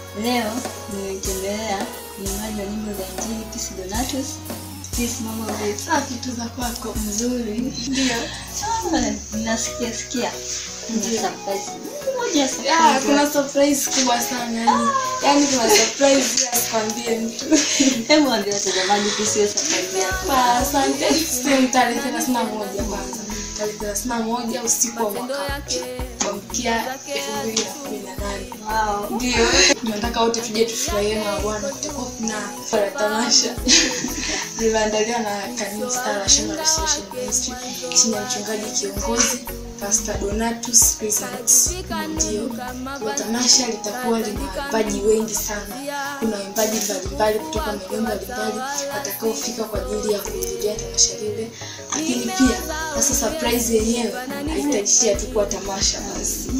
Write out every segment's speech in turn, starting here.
Leo nimetembelea mwimbaji wa nyimbo za Injili Peace Donatus. Peace, mambo vipi? Safi tu za kwako. Mzuri. Ndio. Ah, Nasikia sikia. Kuna Ndio. surprise. Moja surprise. Ah, kuna surprise kubwa sana yani. Yaani kuna surprise ya sikwambie mtu. Hebu ambia watazamaji kuhusu hiyo surprise yako. Ah, Asante. Siku tarehe thelathini na moja kwanza. Tarehe thelathini na moja usiku wa mwaka mpya. Kuamkia elfu mbili na kumi na nane. Wow. Ndio. Tunataka wote tuje tufurahie na Bwana. Kutakuwa kuna fara tamasha. Limeandaliwa na Kanisa Star National Association Ministry chini ya mchungaji kiongozi Pastor Donatus Presents. Ndio. Kwa tamasha litakuwa lina waimbaji wengi sana. Kuna waimbaji mbalimbali kutoka maeneo mbalimbali watakaofika kwa ajili ya kuhudhuria tamasha lile, lakini pia sasa surprise yenyewe haitaishia tu kuwa tamasha basi.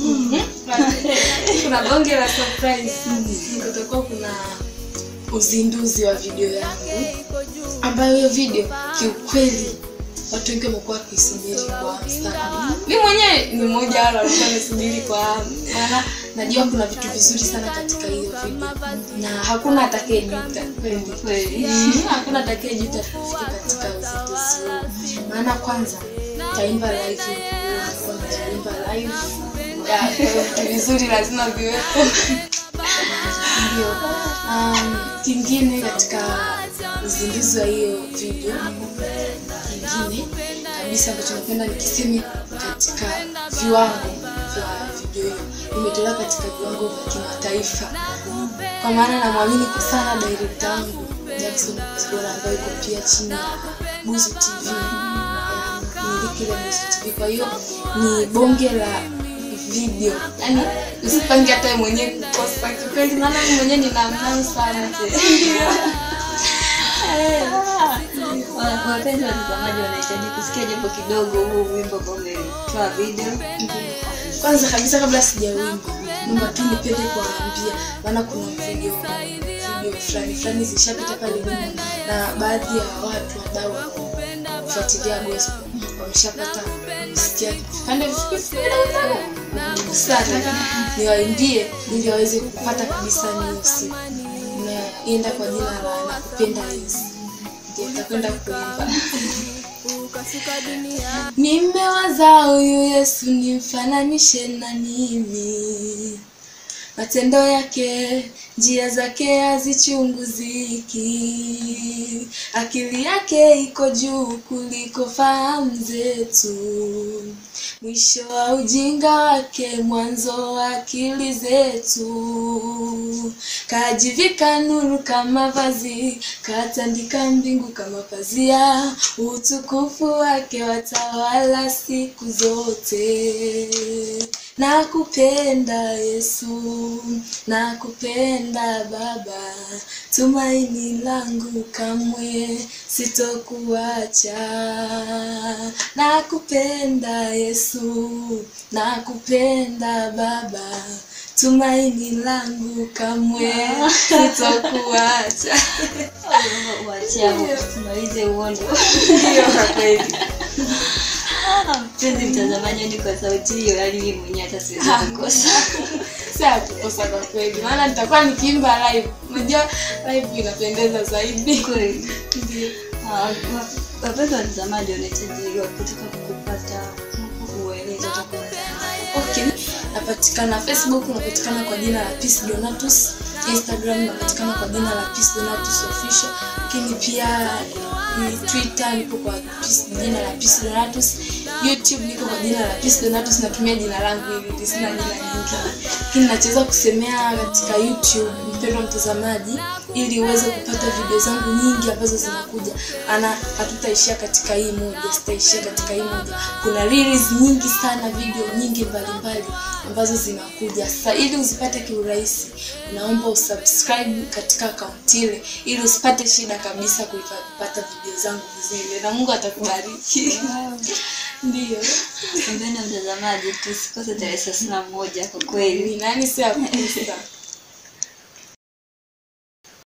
kuna bonge la surprise. Kutakuwa kuna uzinduzi wa video yangu ambayo hiyo video kiukweli watu wengi wamekuwa wakisubiri kwa hamu sana. Mi mwenyewe ni mmoja wale walikuwa wamesubiri kwa hamu, maana najua kuna vitu vizuri sana katika hiyo video na hakuna atakayejuta kweli Kweli. hakuna atakayejuta kufika katika uzinduzi huo, maana kwanza taimba live, nilikuwa nitaimba live Ya, kwa hiyo vitu vizuri lazima viwepo. Ndio. Um, kingine katika uzinduzi wa hiyo video kingine kabisa ambacho napenda nikiseme katika viwango vya video hiyo imetolewa katika viwango vya kimataifa kwa maana namwamini kwa sana director wangu Jackson Kuzibora ambayo iko pia chini ya Buzu TV ya miliki ile Buzu TV kwa hiyo ni bonge la video yani usipange hata wewe mwenyewe kukosa kikweli maana mimi mwenyewe nina amani sana Wa- Wapenzi watazamaji wanahitaji kusikia japo kidogo huu wimbo ambao umetoa video. kwanza kabisa kabla sijawimba naomba tu nipende kuwaambia maana kuna video video fulani fulani zishapita pale nyuma na baadhi ya watu wadau kufuatilia gospel wameshapata kusikia vipande vifupi vifupi sana niwaimbie ili waweze kupata kabisa ni hiyo siku naenda kwa jina la nakupenda yesu ndio nitakwenda kuimba nimewaza huyu yesu nimfananishe na nini matendo yake njia zake hazichunguziki akili yake iko juu kuliko fahamu zetu mwisho wa ujinga wake mwanzo wa akili zetu kajivika nuru kama vazi katandika mbingu kama pazia utukufu wake watawala siku zote nakupenda yesu nakupenda baba tumaini langu kamwe sitokuacha nakupenda yesu nakupenda baba tumaini langu kamwe sitokuacha Wachia tumalize uondo. hiyo kwa kweli Mpenzi mtazamaji, ni kwa sauti hiyo, yaani mimi mwenyewe hata siwezi kukosa. si ya kukosa kwa kweli maana nitakuwa nikiimba live unajua live inapendeza zaidi Kweli. Ndio. Ah, wa- Wapenzi watazamaji wanahitaji kutaka kupata uelezo utakuwa okay napatikana facebook napatikana kwa jina la peace donatus instagram napatikana kwa jina la peace donatus official lakini pia ni twitter nipo kwa peace, jina la peace donatus youtube niko kwa jina la peace donatus natumia jina langu hili sina jina nyingi lakini nachoweza kusemea katika youtube mpendwa mtazamaji ili uweze kupata video zangu nyingi ambazo zinakuja ana hatutaishia katika hii moja sitaishia katika hii moja kuna reels nyingi sana video nyingi mbalimbali ambazo zinakuja sasa ili uzipate kiurahisi naomba usubscribe katika akaunti ile ili usipate shida kabisa kuipata video zangu zile na mungu atakubariki ndio Mpendwa mtazamaji, tusikose tarehe thelathini na moja kwa kweli. ni nani si akusa